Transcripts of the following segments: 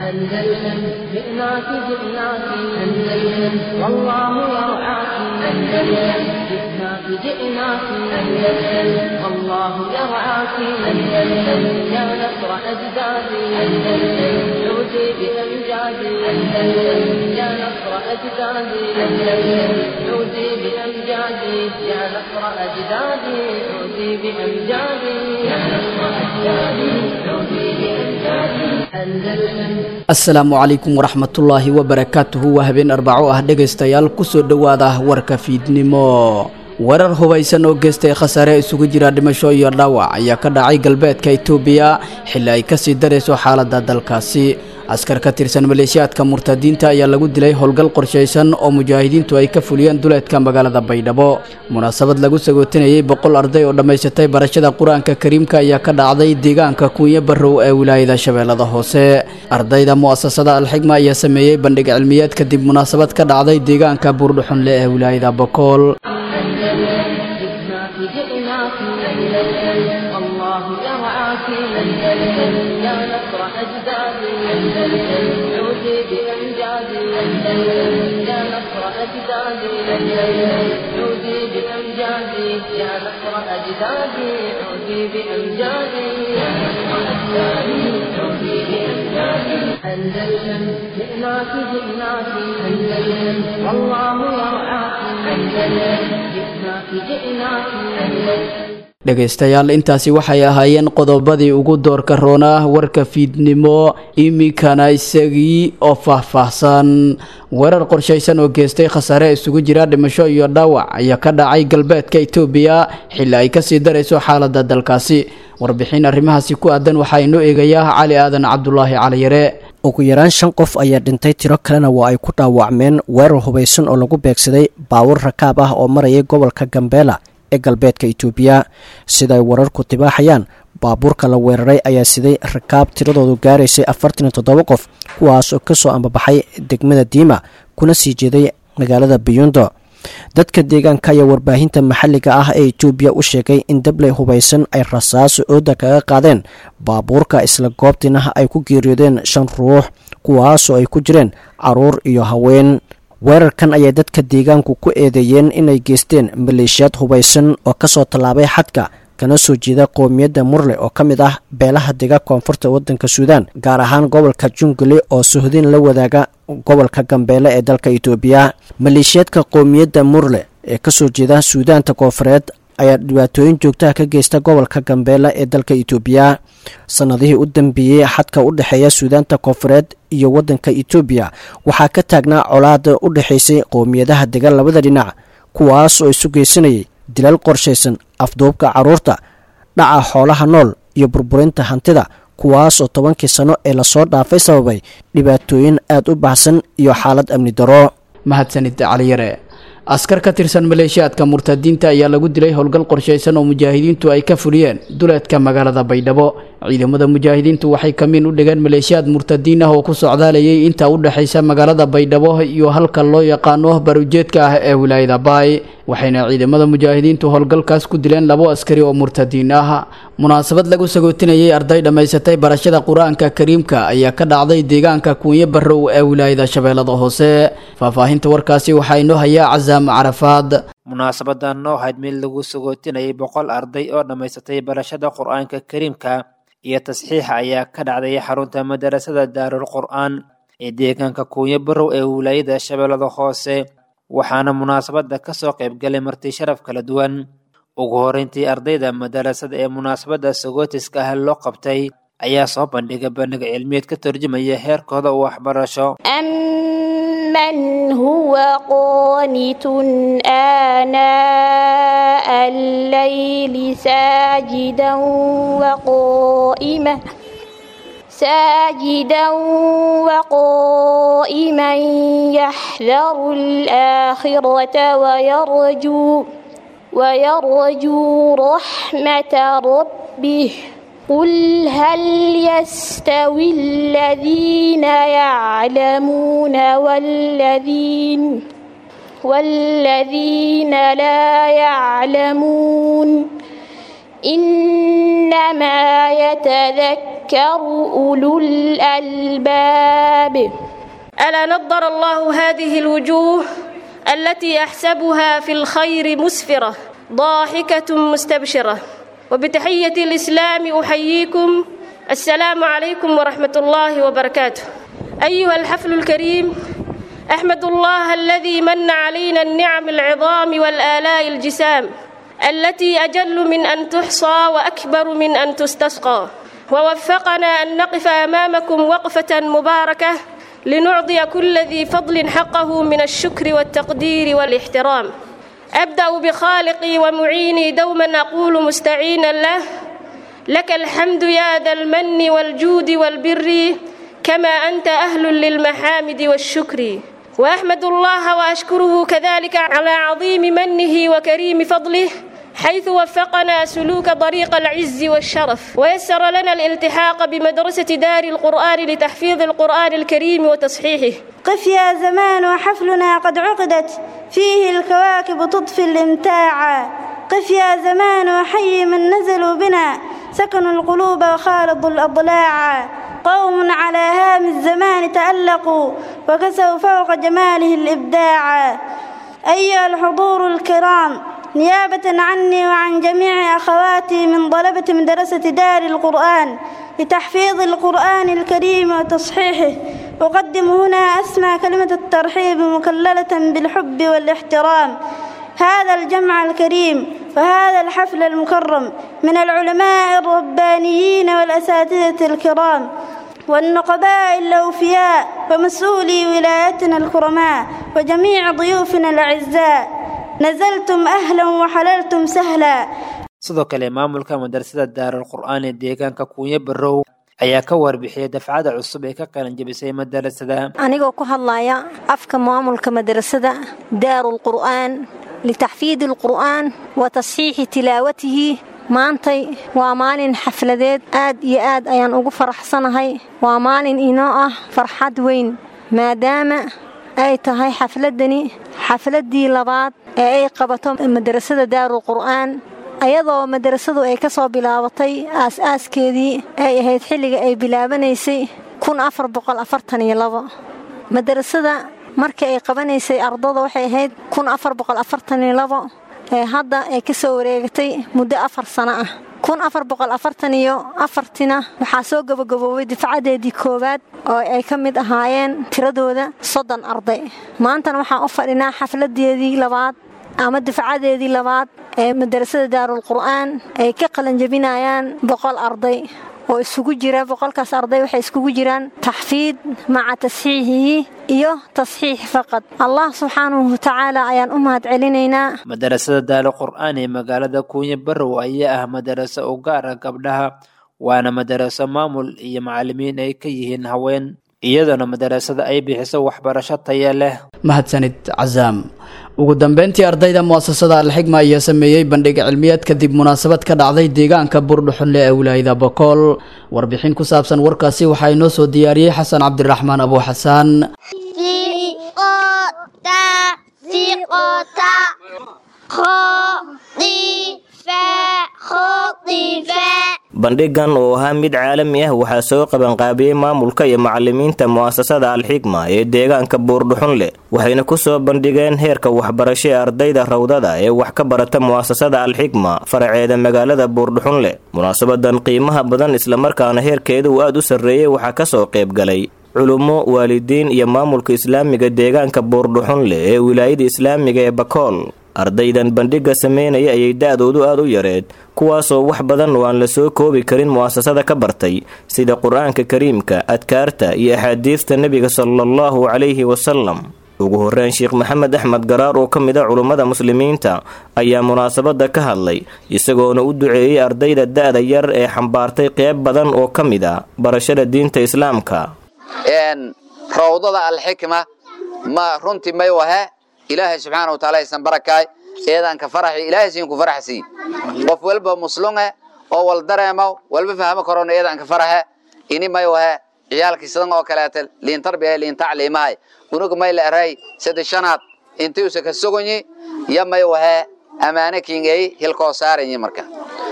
أندلسن جئناك جئناك أندلسن والله يرعاك أندلسن جئناك جئناك أندلسن والله يرعاك أندلسن يا نصر أجدادي أندلسن عودي بأمجادي أندلسن يا نصر أجدادي أندلسن عودي بأمجادي يا نصر أجدادي عودي بأمجادي يا نصر أجدادي عودي بأمجادي أندلسن asalaamu calaykum waraxmatullaahi wabarakaatuhu waa habeen arbaco ah dhegaystayaal kusoo dhowaada warka fiidnimo warar hubaysan oo geystay khasaare isugu jira dhimasho iyo dhaawac ayaa ka dhacay galbeedka itoobiya xilli ay kasii darayso xaaladda dalkaasi askar ka tirsan maleeshiyaadka murtadiinta ayaa lagu dilay howlgal qorshaysan oo mujaahidiintu ay ka fuliyeen duleedka magaalada baydhabo munaasabad lagu sagootinayay boqol arday oo dhammaysatay barashada qur-aanka kariimka ayaa ka dhacday deegaanka kuunyo barrow ee wilaayada shabeellada hoose ardayda mu'asasada alxigma ayaa sameeyey bandhig cilmiyeed kadib munaasabad ka dhacday deegaanka buurdhuxunle ee wilaayada bokool جئناك جئناك أندلسن الله يرعاك أندلسن يا نصر أجدادي أندلسن عودي بأمجادي أندلسن يا نصر أجدادي أندلسن عودي بأمجادي يا نصر أجدادي عودي بأمجادي يا نصر أجدادي عودي بأمجادي أندلسن جئناك جئناك أندلسن والله يرعاك أندلسن جئناك جئناك أندلسن dhegaystayaal intaasi waxay ahaayeen qodobadii ugu doorka roonaa warka fiidnimo iminkana isagii oo faahfaahsan weerar qorshaysan oo geystay khasaare isugu jira dhimasho iyo dhaawac ayaa ka dhacay galbeedka itoobiya xilli ay kasii darayso xaaladda dalkaasi warbixin arrimahaasi ku aadan waxaa inoo eegayaa cali aadan cabdulaahi caliyare ugu yaraan shan qof ayaa dhintay tiro kalena waa ay ku dhaawacmeen weerar hubaysan oo lagu beegsaday baawur rakaab ah oo marayay gobolka gambeela ee galbeedka itoobiya sida ay wararku tibaaxayaan baabuurka la weeraray ayaa siday rakaab tiradoodu gaaraysay afartan iyo toddoba qof kuwaas oo kasoo ambabaxay degmada diima kuna sii jeeday magaalada biyundo dadka deegaanka ayaa warbaahinta maxalliga ah ee itoobiya u sheegay in dabley hubaysan ay rasaaso ooda kaga qaadeen baabuurka isla goobtiina ay ku geeriyoodeen shan ruux kuwaasoo ay ku jireen caruur iyo haween weerarkan ayay dadka deegaanku ku eedeeyeen inay geysteen maleeshiyaad hubaysan oo kasoo tallaabay xadka kana soo jeeda qowmiyadda murle oo ka mid ah beelaha dega koonfurta waddanka suudaan gaar ahaan gobolka jungale oo sohdin la wadaaga gobolka gambeele ee dalka itoobiya maleeshiyaadka qowmiyadda murle ee kasoo jeeda suudaanta koonfureed ayaa dhibaatooyin joogtaha ka geysta gobolka gambeele ee dalka itoobiya sanadihii u dambeeyey xadka u dhexeeya suudaanta koonfureed iyo waddanka itoobiya waxaa ka taagnaa colaada u dhexaysay qowmiyadaha degan labada dhinac kuwaas oo isu geysanayay dilal qorshaysan afduubka carruurta dhaca xoolaha nool iyo burburinta hantida kuwaas oo tobankii sano ee lasoo dhaafay sababay dhibaatooyin aad u baxsan iyo xaalad amni daro mahadsanid caliyare askar ka tirsan maleeshiyaadka murtadiinta ayaa lagu dilay howlgal qorshaysan oo mujaahidiintu ay ka fuliyeen duleedka magaalada baydhabo ciidamada mujaahidiintu waxay kamiin u dhigeen maleeshiyaad murtadiin ah oo ku socdaalayay inta u dhexaysa magaalada baydhabo iyo halka loo yaqaano barujeedka ah ee wilaayada baay waxayna ciidamada mujaahidiintu howlgalkaas ku dileen labo askari oo murtadiin ah munaasabad lagu sagootinayay arday dhammaysatay barashada qur-aanka kariimka ayaa ka dhacday deegaanka kuunyo barrow ee wilaayada shabeellada hoose faahfaahinta warkaasi waxaa inoo hayaa casaam carafaad munaasabadan noo ahayd mid lagu sagootinayay boqol arday oo dhammaysatay barashada qur-aanka kariimka iyo tasxiixa ayaa ka dhacday xarunta madarasada daarul qur-aan ee deegaanka kuunyo barrow ee wilaayada shabeellada hoose waxaana munaasabada kasoo qaybgalay marti sharaf kala duwan ugu horeyntii ardayda madarasada ee munaasabada sagootiska ah loo qabtay ayaa soo bandhigay bandhig cilmiyeed ka turjumaya heerkooda u waxbarasho أمن هو قانت آناء الليل ساجدا وقائما ساجدا وقائما يحذر الآخرة ويرجو ويرجو رحمة ربه قل هل يستوي الذين يعلمون والذين والذين لا يعلمون إنما يتذكر أولو الألباب ألا نضر الله هذه الوجوه التي أحسبها في الخير مسفرة ضاحكة مستبشرة وبتحية الإسلام أحييكم السلام عليكم ورحمة الله وبركاته أيها الحفل الكريم أحمد الله الذي من علينا النعم العظام والآلاء الجسام التي أجل من أن تحصى وأكبر من أن تستسقى ووفقنا أن نقف أمامكم وقفة مباركة لنعطي كل ذي فضل حقه من الشكر والتقدير والاحترام أبدأ بخالقي ومعيني دوما أقول مستعينا له لك الحمد يا ذا المن والجود والبر كما أنت أهل للمحامد والشكر وأحمد الله وأشكره كذلك على عظيم منه وكريم فضله حيث وفقنا سلوك طريق العز والشرف ويسر لنا الالتحاق بمدرسة دار القرآن لتحفيظ القرآن الكريم وتصحيحه قف يا زمان وحفلنا قد عقدت فيه الكواكب تطفي الامتاع قف يا زمان وحي من نزلوا بنا سكنوا القلوب وخالطوا الأضلاع قوم على هام الزمان تألقوا وكسوا فوق جماله الإبداع أيها الحضور الكرام نيابة عني وعن جميع أخواتي من طلبة مدرسة دار القرآن لتحفيظ القرآن الكريم وتصحيحه أقدم هنا أسمى كلمة الترحيب مكللة بالحب والاحترام هذا الجمع الكريم وهذا الحفل المكرم من العلماء الربانيين والأساتذة الكرام والنقباء الأوفياء ومسؤولي ولايتنا الكرماء وجميع ضيوفنا الأعزاء نزلتم أهلا وحللتم سهلا sidoo kale maamulka madrasada daarul qur'aan ee deegaanka kuunyo barow ayaa ka warbixiyay dafcada cusub ee ka qalan jebisay madarasada anigoo ku hadlaya afka maamulka madrasada daarul qur'aan litaxfiidi alqur'aan wa tasxiixi tilaawatihi maantay waa maalin xafladeed aad iyo aad ayaan ugu faraxsanahay waa maalin inoo ah farxad weyn maadaama ay tahay xafladani xafladdii labaad ee ay qabato madrasada daarul qur'aan ayadoo madrasadu ay ka soo bilaabatay aas-aaskeedii ay ahayd xilliga ay bilaabanaysay madrasada markii ay qabanaysay ardada waxay ahayd ee hadda ay ka soo wareegatay muddo afar sano ah iyo afartina waxaa soo gabagaboobay difcadeedii koowaad oo ay ka mid ahaayeen tiradooda soddon arday maantana waxaan u fadhinaa xafladeedii labaad ama difcadeedii labaad ee madarasada daarul qur'aan ay ka qalanjabinayaan boqol arday oo isugu jira boqolkaas arday waxay iskugu jiraan taxfiid maca tasxiixihi iyo tasxiix faqad allah subxaanahu watacaala ayaan u mahad celinaynaa madarasada daalo qur'aan ee magaalada kuunyo barow ayaa ah madaraso u gaar ah gabdhaha waana madaraso maamul iyo macallimiin ay ka yihiin haween iyadoona madarasada ay bixiso waxbarasho taya leh mahadsanid casaam ugu dambeyntii ardayda mu'asasada alxigma ayaa sameeyey bandhig cilmiyeed kadib munaasabad ka dhacday deegaanka buurdhuxunle ee wilaayada bokool warbixin ku saabsan warkaasi waxaa inoo soo diyaariyey xasan cabdiraxmaan abu xasaan bandhigan oo ahaa mid caalami ah waxaa soo qabanqaabiyey maamulka iyo macalimiinta mu'asasada alxigma ee deegaanka buurdhuxunle waxayna ku soo bandhigeen heerka waxbarasho ee ardayda rawdada ee wax ka barata mu'asasada alxigma faraceeda magaalada buurdhuxunle munaasabadan qiimaha badan islamarkaana heerkeeda uu aad u sarreeyey waxaa ka soo qayb galay culummo waalidiin iyo maamulka islaamiga deegaanka buurdhuxunle ee wilaayada islaamiga ee bakool ardaydan bandhigga sameynaya ayay da-doodu aad u yareed kuwaasoo wax badan oo aan la soo koobi karin mu'asasada ka bartay sida qur-aanka kariimka adkaarta iyo axaadiista nebiga salaallahu calayhi wasalam ugu horreyn sheekh maxamed axmed garaar oo ka mid a culummada muslimiinta ayaa munaasabadda ka hadlay isagoona u duceeyey ardayda da-da yar ee xambaartay qeyb badan oo ka mid a barashada diinta islaamka rawdada alxikma ma runtii may wahe ilaahay subxaana wataala aysan barakaay eedaanka faraxi ilaahay siin ku faraxsi qof walba muslunge oo wal dareemo walba fahmo karoon eedaanka faraxe ini may wahe ciyaalkii sidan oo kaleete liin tarbiya liin tacliimahay unuga may la eray sida shanaad intiusa ka sogonyi ya may wahe amaane kiingay hilkoo saaranyi marka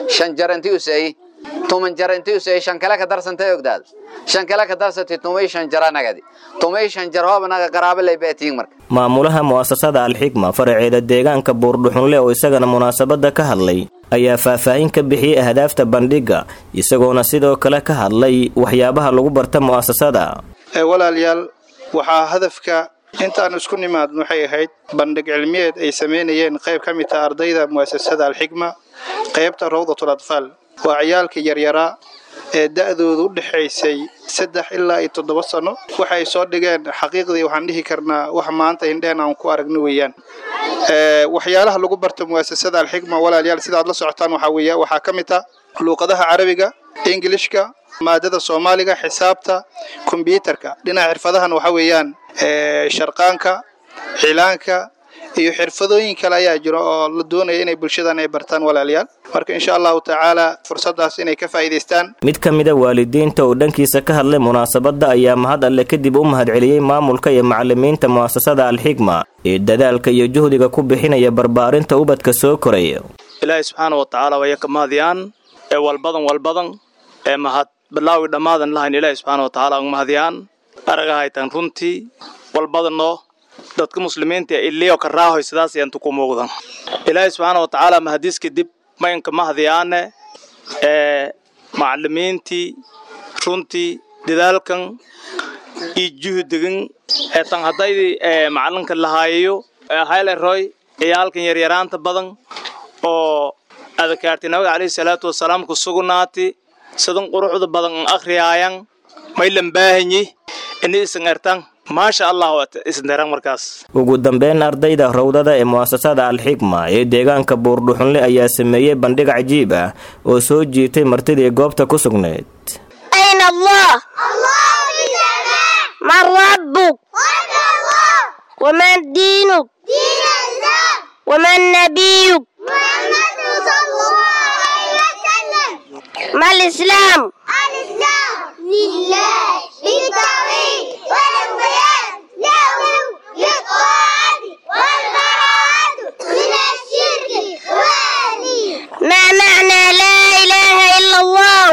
shan jar intii u seeyey tuman jar intii u seeyey shan kale ka darsantay ogdaad shan kale ka darsatay tumay shan jara nagadi tumay shan jar hooba naga qaraabo lay beetiin marka maamulaha mu'asasada alxikma faraceeda deegaanka buurdhuxunle oo isagana munaasabadda ka hadlay ayaa faahfaahin ka bixiyey ahdaafta bandhigga isagoona sidoo kale ka hadlay waxyaabaha lagu barta mu'asasada walaalayaal waxaa hadafka intaan isku nimaadno waxay ahayd bandhig cilmiyeed ay samaynayeen qayb ka mid taha ardayda mu'asasada alxikma qaybta rawdatul atfaal waa ciyaalka yaryaraa ee da'doodu u dhexaysay saddex ilaa iyo toddoba sano waxay soo dhigeen xaqiiqdii waxaan dhihi karnaa wax maanta hindheen aan ku aragno weeyaan waxyaalaha lagu barta mu'asasada alxikma walaalayaal sidaad la socotaan waxaa weeye waxaa ka mid ah luuqadaha carabiga ingilishka maadada soomaaliga xisaabta kombyuutarka dhinaca xirfadahan waxaa weeyaan sharqaanka cilaanka iyo xirfadooyin kale ayaa jiro oo la doonaya inay bulshadan ay bartaan walaalayaal marka insha allahu tacaala fursadaas inay ka faa'iidaystaan mid ka mida waalidiinta oo dhankiisa ka hadlay munaasabadda ayaa mahad alle kadib u mahadceliyey maamulka iyo macalimiinta mu'asasada alxikma ee dadaalka iyo juhdiga ku bixinaya barbaarinta ubadka soo koraya ilaahay subxaana wa tacaala waya ka mahadiyaan ee walbadan walbadan ee mahad bilaawi dhammaadan lahayn ilaahay subxaana wa tacaala uga mahadiyaan aragahaytan runtii walbadanoo dadka muslimiinta iliyo ka raahoy sidaas ayaan ku muuqdan ilaahay subxaana wa tacaala mahadiis kadib maynka mahadiyaane ee macalimiintii runtii dadaalkan iyo juhdigan ee tan haddaydii ee macalinka lahaayayo ee hayleroy ciyaalkan yaryaraanta badan oo adakaarti nabiga calayhi salaatu wasalaam ku sugnaati sidan quruxda badan an akhriyaayan maylan baahanyi ini isan ertan maasha allah isnderan markaas ugu dambeyn ardayda rawdada ee mu'asasada alxikma ee deegaanka buurdhuxunle ayaa sameeyey bandhig cajiib ah oo soo jiitay martidii goobta ku sugnayd أين الله من ربك ومن دينك ومن نبيك ما الإسلام لله بالتوحيد والانقياد له للطاعة والبراءة من الشرك والي ما معنى لا إله إلا الله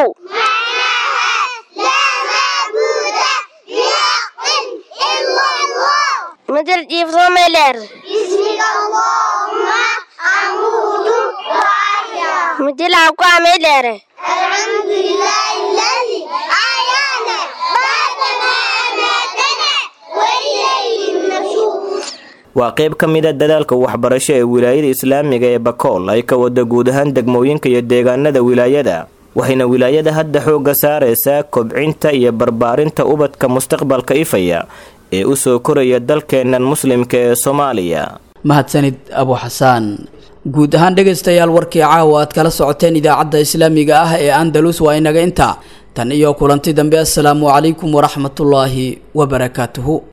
لا معبود بحق إلا الله مثل جيف صوميلر بسمك اللهم أموت وأحيا مثل عقوى ميلر الحمد لله الذي أحيانا بعدما أماتنا وإليه النشور waa qayb ka mid a dadaalka waxbarasho ee wilaayada islaamiga ee bakool ay ka wada guud ahaan degmooyinka iyo deegaanada wilaayada waxayna wilaayada hadda xoogga saaraysaa kobcinta iyo barbaarinta ubadka mustaqbalka ifaya ee u soo koraya dalkeennan muslimka ee soomaaliya mahadsanid abu xasaan guud ahaan dhegaystayaal warkii caawa aad kala socoteen idaacadda islaamiga ah ee andalus waa inaga intaa tan iyo kulanti dambe assalaamu calaykum waraxmatullaahi wabarakaatuhu